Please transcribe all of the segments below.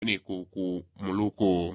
kumeneko ku muluku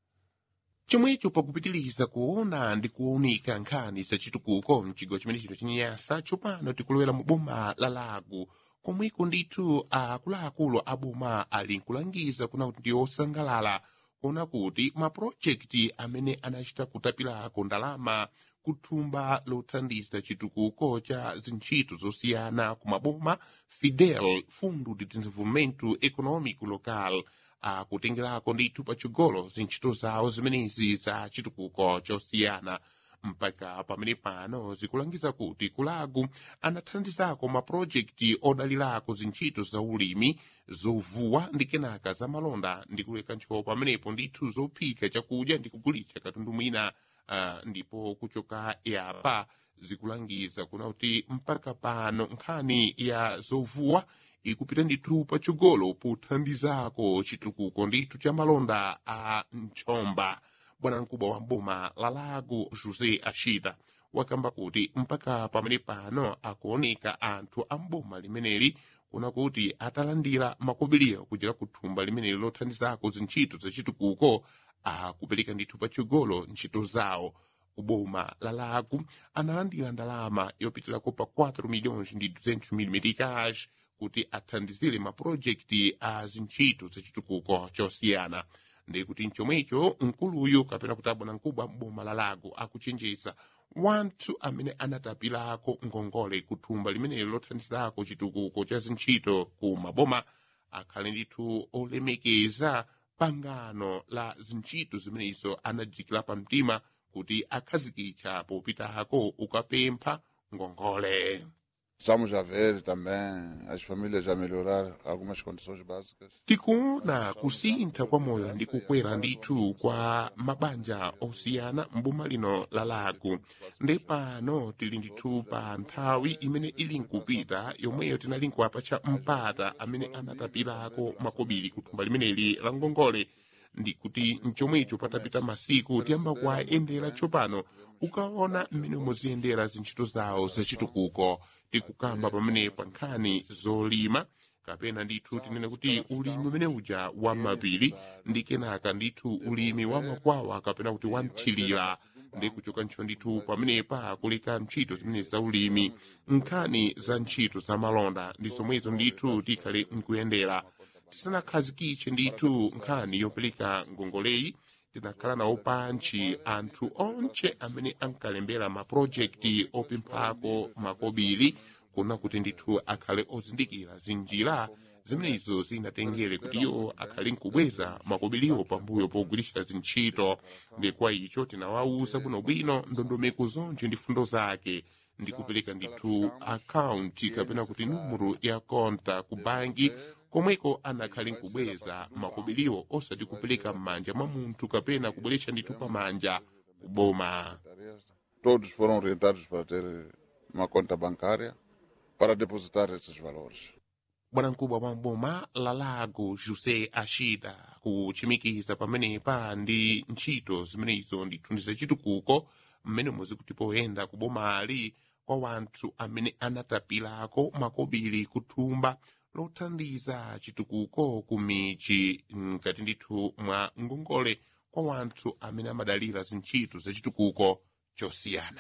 chomwecho pakupitiriza kuona ndi kuwunika nkhani zachitukuko mchigawo chimene chino chinyasa tsopano tikulowera mu boma la lago komweko ndithu akuluakulu a boma ali nkulangiza kuna kuti ndi osangalala kuona kuti mapulojekiti amene anachita kutapirako ndalama kuthumba lothandiza chitukuko cha zintchito zosiyana ku maboma fidel fundo de desenvolvimento econômico local akutengerako ndithu patsogolo zintchito zawo zimenezi za chitukuko chosiyana mpaka pamene pano zikulangiza kuti kulagu anathandizako mapulojekiti odalirako zintchito za ulimi zovuwa ndi kenaka za malonda ndi kuleka ntchito pamenepo ndithu zophika chakudya ndi kugulitsa katundu mwina uh, ndipo kuchoka yapa zikulangiza kuna kuti mpaka pano nkhani ya zovuwa ikupita ndithu patsogolo pothandizako chitukuko ndithu cha malonda a mchomba bwanamkubwa wa mboma la lago josé ashita wakamba kuti mpaka pamene pano akuoneka anthu a mboma limeneli kuna kuti atalandira makobiriwa kuchera kuthumba limeneli lothandizako zintchito zachitukuko akupereka ndithu patsogolo ntchito zawo kuboma la lago analandira ndalama yopitirako pa 4 milhões ndi 200 mil meticais kuti athandizire mapulojekiti a zintchito zachitukuko chosiyana ndi kuti mchomwecho mkuluyu kapena kuti abwanamkubwa mboma la lago akuchenjeza wanthu amene anatapirako ngongole kuthumba limeneli lothandizako chitukuko cha zintchito ku maboma akhale ndithu olemekeza pangano la zintchito zimenezo anajikira pamtima kuti akhazikitsa popitako ukapempha ngongole Estamos a ver também as famílias a melhorar algumas condições básicas. tikuona kusintha kwa moyo ndi kukwera ndithu kwa mabanja osiyana mboma lino la lago ndi pano tili ndithu pa nthawi imene ili nkupita yomweyo tinali nkuapa cha mpata amene anatapirako makobiri kuthumba limeneli la ngongole ndi kuti mchomwecho patapita masiku tiyamba kuwayendera tsopano ukaona mmene muziyendera zintchito zawo zachitukuko tikukamba pamene pa nkhani zolima kapena ndithu tinene kuti ulimi umene uja wa mapiri ndi kenaka ndithu ulimi wa makwawa kapena kuti wa mthirira ndi kuchoka ntchito ndithu pamenepa kuleka ntchito zimene za ulimi nkhani za ntchito za malonda ndi zomwezo ndithu tikhale nkuyendera tisanakhazikitse ndithu nkhani yopereka ngongoleyi tinakhala nawo pantchi anthu onche amene ankalembera mapulojekiti opemphako makobiri kuna kuti ndithu akhale ozindikira zinjira zimenezo zinatengere kuti iwo akhale nkubweza makobiriwo pambuyo pogwiritsa zintchito ndi kwa icho tinawawuza bwinobwino ndondomeko zonje ndi fundo zake ndi kupereka ndithu akaunti kapena kuti numero ya konta ku banki komweko anakhale nkubweza makobiriwo osati kupereka m'manja mwa munthu kapena kubweretsa ndithu pamanja kuboma Todos foram orientados para ter uma conta bancária para depositar esses valores. bwanamkubwa wa mboma la lago josé ashida kuchimikiza pamenepa ndi ntchito zimenezo ndithu ndi zachitukuko mmene muzikuti poyenda kubomali kwa wanthu amene anatapirako makobiri kuthumba lothandiza chitukuko ku michi mkati ndithu mwa ngongole kwa wanthu amene amadalira zintchito zachitukuko chosiyana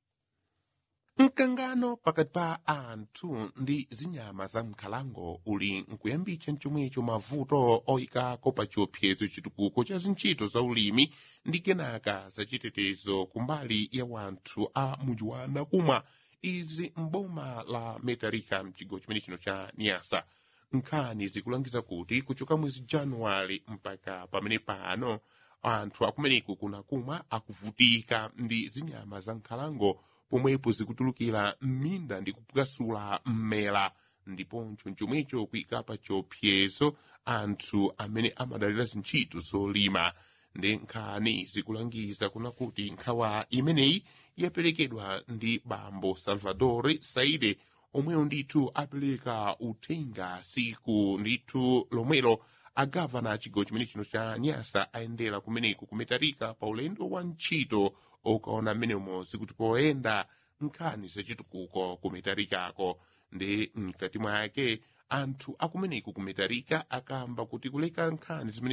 mkangano pakati pa anthu ndi zinyama za mkhalango uli nkuyambitsa mchomwecho mavuto oyikako pa chiopsezo chitukuko cha zintchito za ulimi ndi kenaka zachitetezo kumbali ya wanthu a muji wa nakumwa izi mboma la metarika mchigawo chimene chino cha niasa nkhani zikulangiza kuti kuchoka mwezi januwale mpaka pamene pano anthu akumeneko kunakumwa akuvutika ndi zinyama za nkhalango pomwepo zikutulukira m'minda ndi kupwasula mmela ndiponso chomwecho kuyika pa chiopsezo anthu amene amadalira zintchito zolima ndi nkhani zikulangiza kuna kuti nkhawa imeneyi yaperekedwa ndi bambo salvador saide omweyo ndithu apereka uthenga siku ndithu lomwelo agavana a chigawo chimene chino cha nyasa ayendera kumeneko kumetarika pa ulendo wa ntchito okaona mmenemo zikuti poyenda nkhani zachitukuko kumetarikako ndi mkati mwake anthu akumeneko kumetarika akamba kuti kuleka nkhani zimene